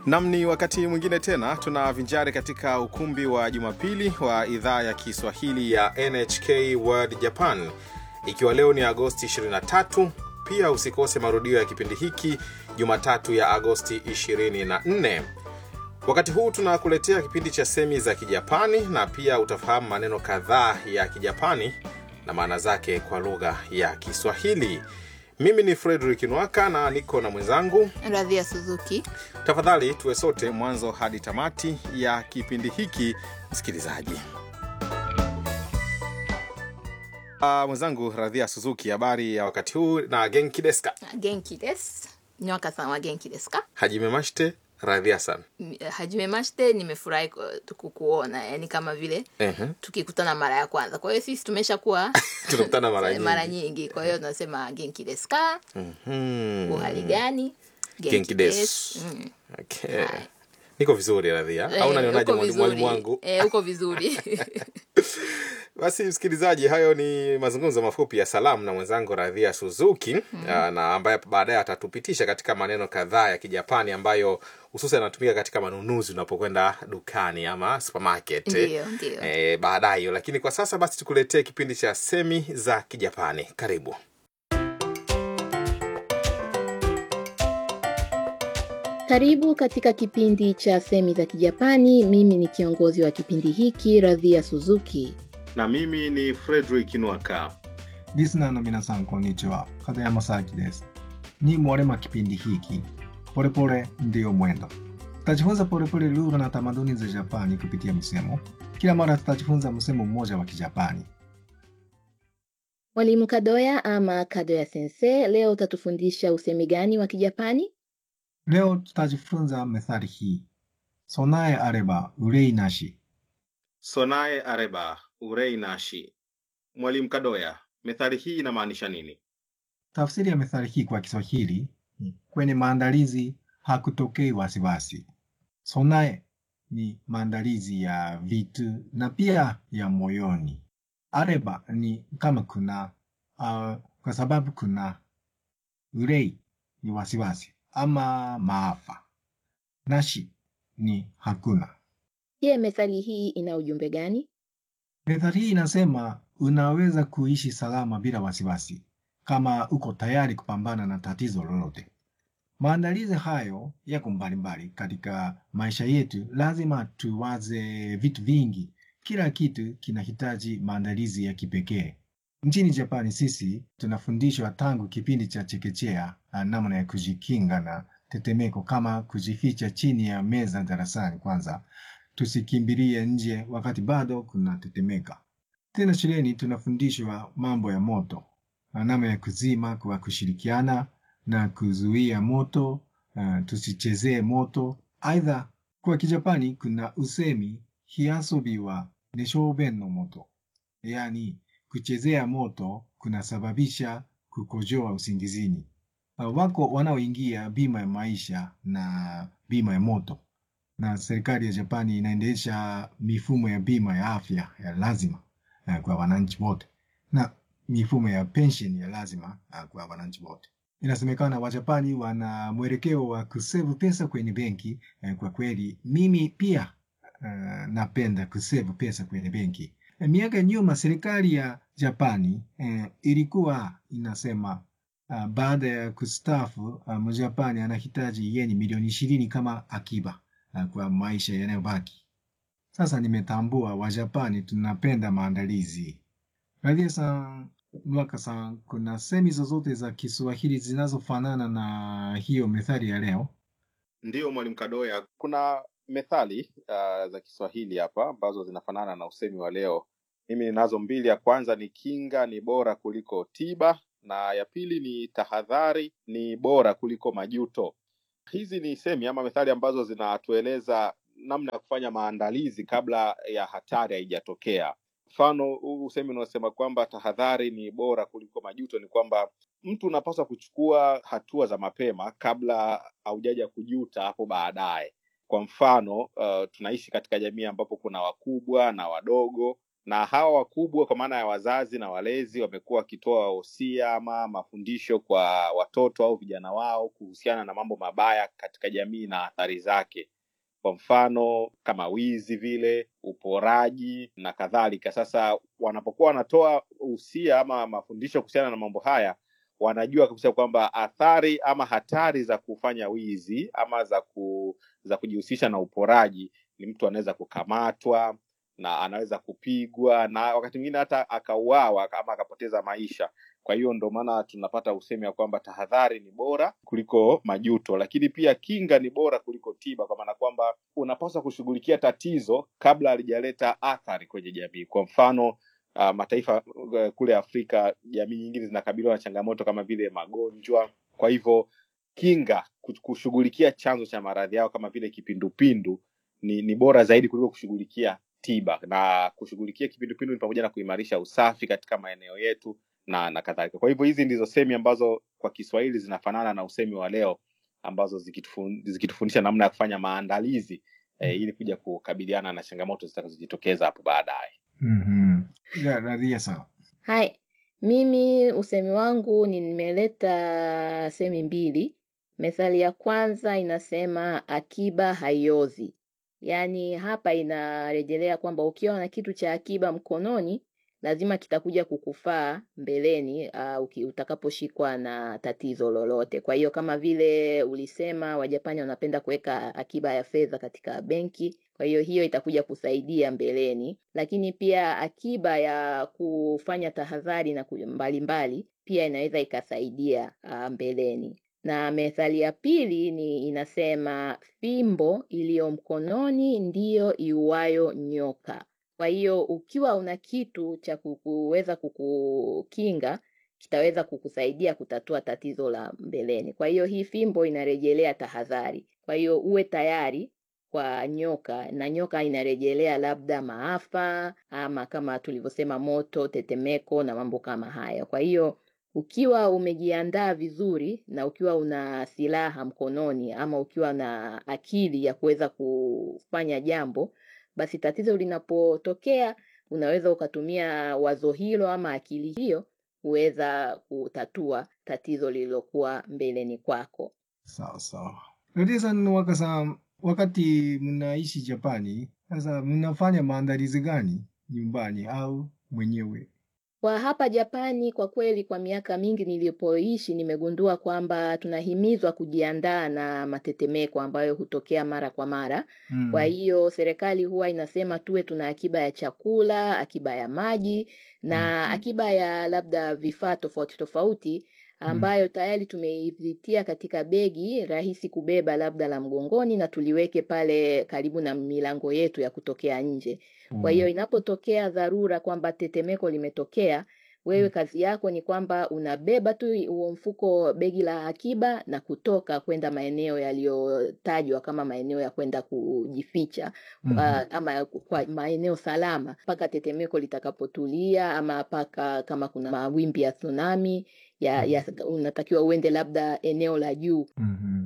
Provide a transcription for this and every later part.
Nam, ni wakati mwingine tena tunavinjari katika ukumbi wa Jumapili wa idhaa ya Kiswahili ya NHK World Japan, ikiwa leo ni Agosti 23. Pia usikose marudio ya kipindi hiki Jumatatu ya Agosti 24. Wakati huu tunakuletea kipindi cha semi za Kijapani na pia utafahamu maneno kadhaa ya Kijapani na maana zake kwa lugha ya Kiswahili. Mimi ni Frederick Nwaka na niko na mwenzangu Radhia Suzuki. Tafadhali tuwe sote mwanzo hadi tamati ya kipindi hiki, msikilizaji. Uh, mwenzangu Radhia Suzuki, habari ya wakati huu na genki desu ka? Genki desu. Nyoka-san wa genki desu ka? Hajime mashite Radhia san. M- Hajime mashite, nimefurahi ku- kukuona, yani kama vile Ehe. tukikutana mara ya kwanza. Kwa hiyo sisi tumeshakuwa Tunakutana mara nyingi. mara nyingi, kwa hiyo tunasema genki desu ka? Mhm. Uhali gani? Genki desu. Mm. Okay. Niko vizuri Radhia. Eh, Au unanionaje uko mwalimu vizuri. mwalimu wangu? Eh, uko vizuri. Basi msikilizaji, hayo ni mazungumzo mafupi ya salamu na mwenzangu Radhia Suzuki mm. na ambaye baadaye atatupitisha katika maneno kadhaa ya Kijapani ambayo hususan yanatumika katika manunuzi unapokwenda dukani ama supermarket Ndiyo, ndiyo. e, baadaye hiyo. Lakini kwa sasa basi tukuletee kipindi cha semi za Kijapani. Karibu. Karibu katika kipindi cha semi za Kijapani. Mimi ni kiongozi wa kipindi hiki Radhia Suzuki. Na mimi ni Frederick Nwaka. リスナーの皆さん、こんにちは。片山沙樹です。Ni mwalema kipindi hiki polepole ndiyo mwendo. Tutajifunza polepole lugha na tamaduni za Japani kupitia msemo. Kila mara tutajifunza msemo mmoja wa Kijapani. Mwalimu Kadoya ama Kadoya sensei, leo utatufundisha usemi gani wa Kijapani? Leo tutajifunza methali hii: sonae areba urei nashi. Sonae areba urei nashi. Mwalimu Kadoya, methali hii inamaanisha nini? Tafsiri ya methali hii kwa Kiswahili ni kwenye maandalizi hakutokei wasiwasi. Sonae ni maandalizi ya vitu na pia ya moyoni. Areba ni kama kuna uh, kwa sababu kuna. Urei ni wasiwasi ama maafa. Nashi ni hakuna. Je, methali hii ina ujumbe gani? Methali hii inasema unaweza kuishi salama bila wasiwasi kama uko tayari kupambana na tatizo lolote. Maandalizi hayo yako mbalimbali katika maisha yetu. Lazima tuwaze vitu vingi, kila kitu kinahitaji maandalizi ya kipekee. Nchini Japani sisi tunafundishwa tangu kipindi cha chekechea ah, namna ya kujikinga na tetemeko, kama kujificha chini ya meza darasani kwanza tusikimbilie nje wakati bado kuna tetemeka. Tena shuleni tunafundishwa mambo ya moto, na namna ya kuzima kwa kushirikiana na kuzuia moto, uh, tusichezee moto. Aidha, kwa Kijapani kuna usemi hiasobi wa neshoben no moto, yaani kuchezea moto kunasababisha kukojoa usingizini. Uh, wako wanaoingia bima ya maisha na bima ya moto na serikali ya Japani inaendesha mifumo ya bima ya afya ya lazima uh, kwa wananchi wote na mifumo ya pension ya lazima uh, kwa wananchi wote. Inasemekana Wajapani wana mwelekeo wa kusevu pesa kwenye benki. Uh, kwa kweli mimi pia uh, napenda kusevu pesa kwenye benki. Uh, miaka ya nyuma serikali ya Japani uh, ilikuwa inasema uh, baada ya kustaafu uh, Mjapani anahitaji yeni milioni ishirini kama akiba uh, kwa maisha yanayobaki. Sasa nimetambua Wajapani tunapenda maandalizi. Radhia san, Nwaka san, kuna semi zozote za Kiswahili zinazofanana na hiyo methali ya leo? Ndiyo mwalimu Kadoya, kuna methali uh, za Kiswahili hapa ambazo zinafanana na usemi wa leo. Mimi ninazo mbili. Ya kwanza ni kinga ni bora kuliko tiba, na ya pili ni tahadhari ni bora kuliko majuto. Hizi ni semi ama methali ambazo zinatueleza namna ya kufanya maandalizi kabla ya hatari haijatokea. Mfano, huu usemi unaosema kwamba tahadhari ni bora kuliko majuto ni kwamba mtu unapaswa kuchukua hatua za mapema kabla haujaja kujuta hapo baadaye. Kwa mfano, uh, tunaishi katika jamii ambapo kuna wakubwa na wadogo na hawa wakubwa kwa maana ya wazazi na walezi wamekuwa wakitoa wosia ama mafundisho kwa watoto au vijana wao kuhusiana na mambo mabaya katika jamii na athari zake kwa mfano kama wizi vile uporaji na kadhalika sasa wanapokuwa wanatoa usia ama mafundisho kuhusiana na mambo haya wanajua kabisa kwamba athari ama hatari za kufanya wizi ama za ku, za kujihusisha na uporaji ni mtu anaweza kukamatwa na anaweza kupigwa na wakati mwingine hata akauawa ama akapoteza maisha kwa hiyo ndo maana tunapata usemi ya kwamba tahadhari ni bora kuliko majuto lakini pia kinga ni bora kuliko tiba kwa maana kwamba unapaswa kushughulikia tatizo kabla halijaleta athari kwenye jamii kwa mfano uh, mataifa uh, kule afrika jamii nyingine zinakabiliwa na changamoto kama vile magonjwa kwa hivyo kinga ku- kushughulikia chanzo cha maradhi yao kama vile kipindupindu ni, ni bora zaidi kuliko kushughulikia tiba na kushughulikia kipindupindu ni pamoja na kuimarisha usafi katika maeneo yetu na na kadhalika kwa hivyo hizi ndizo semi ambazo kwa kiswahili zinafanana na usemi wa leo ambazo zikitufun- zikitufundisha namna ya kufanya maandalizi eh, ili kuja kukabiliana na changamoto zitakazojitokeza hapo baadaye Mhm. Ya, Radhia sawa. Hai, mimi usemi wangu ni nimeleta semi mbili. Methali ya kwanza inasema akiba haiozi. Yaani hapa inarejelea kwamba ukiwa na kitu cha akiba mkononi, lazima kitakuja kukufaa mbeleni uh, uki- utakaposhikwa na tatizo lolote. Kwa hiyo kama vile ulisema Wajapani wanapenda kuweka akiba ya fedha katika benki, kwa hiyo hiyo itakuja kusaidia mbeleni, lakini pia akiba ya kufanya tahadhari na ku- mbalimbali pia inaweza ikasaidia uh, mbeleni. Na methali ya pili ni inasema fimbo iliyo mkononi ndiyo iuayo nyoka. Kwa hiyo ukiwa una kitu cha kuweza kukukinga kitaweza kukusaidia kutatua tatizo la mbeleni. Kwa hiyo hii fimbo inarejelea tahadhari. Kwa hiyo uwe tayari kwa nyoka, na nyoka inarejelea labda maafa ama kama tulivyosema moto, tetemeko na mambo kama hayo. Kwa hiyo ukiwa umejiandaa vizuri na ukiwa una silaha mkononi ama ukiwa na akili ya kuweza kufanya jambo, basi tatizo linapotokea unaweza ukatumia wazo hilo ama akili hiyo kuweza kutatua tatizo lililokuwa mbeleni kwako. Sawa sawa. Radhia san waka san, wakati mnaishi Japani, sasa mnafanya maandalizi gani nyumbani au mwenyewe? Kwa hapa Japani, kwa kweli, kwa miaka mingi nilipoishi, nimegundua kwamba tunahimizwa kujiandaa na matetemeko ambayo hutokea mara kwa mara. Kwa Mm. hiyo serikali huwa inasema tuwe tuna akiba ya chakula, akiba ya maji na Mhm. akiba ya labda vifaa tofauti tofauti Mm. ambayo tayari tumeivitia katika begi rahisi kubeba labda la mgongoni na tuliweke pale karibu na milango yetu ya kutokea nje. Kwa hiyo Oh. inapotokea dharura kwamba tetemeko limetokea, wewe Mm. kazi yako ni kwamba unabeba tu huo mfuko, begi la akiba na kutoka kwenda maeneo yaliyotajwa kama maeneo ya kwenda kujificha Mhm. uh, ama kwa maeneo salama mpaka tetemeko litakapotulia ama mpaka kama kuna mawimbi ya tsunami ya, ya unatakiwa uende labda eneo la juu. Mhm.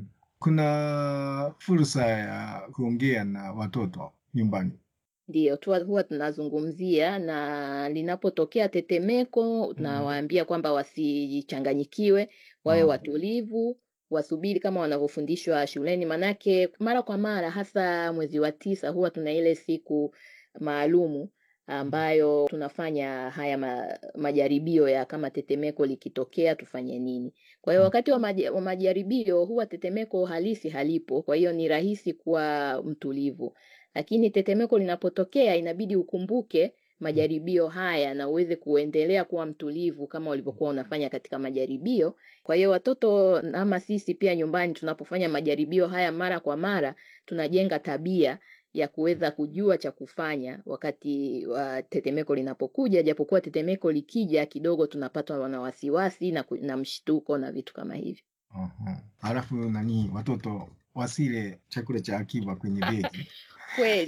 Kuna fursa ya kuongea na watoto nyumbani. Ndio tu huwa tunazungumzia, na linapotokea tetemeko Mm. nawaambia kwamba wasichanganyikiwe, wawe Oh. watulivu, wasubiri kama wanavyofundishwa shuleni, manake mara kwa mara, hasa mwezi wa tisa, huwa tuna ile siku maalumu ambayo tunafanya haya ma, majaribio ya kama tetemeko likitokea tufanye nini. Kwa hiyo Mm. wakati wa, maja, wa majaribio huwa tetemeko halisi halipo, kwa hiyo ni rahisi kuwa mtulivu lakini tetemeko linapotokea inabidi ukumbuke majaribio haya na uweze kuendelea kuwa mtulivu kama ulivyokuwa unafanya katika majaribio. Kwa hiyo watoto ama sisi pia nyumbani tunapofanya majaribio haya mara kwa mara, tunajenga tabia ya kuweza kujua cha kufanya wakati wa tetemeko linapokuja, japokuwa tetemeko likija kidogo tunapatwa na wasiwasi na, ku- na mshtuko na vitu kama hivyo. Aha. Alafu nani watoto wasile chakula cha akiba kwenye begi. Kweli.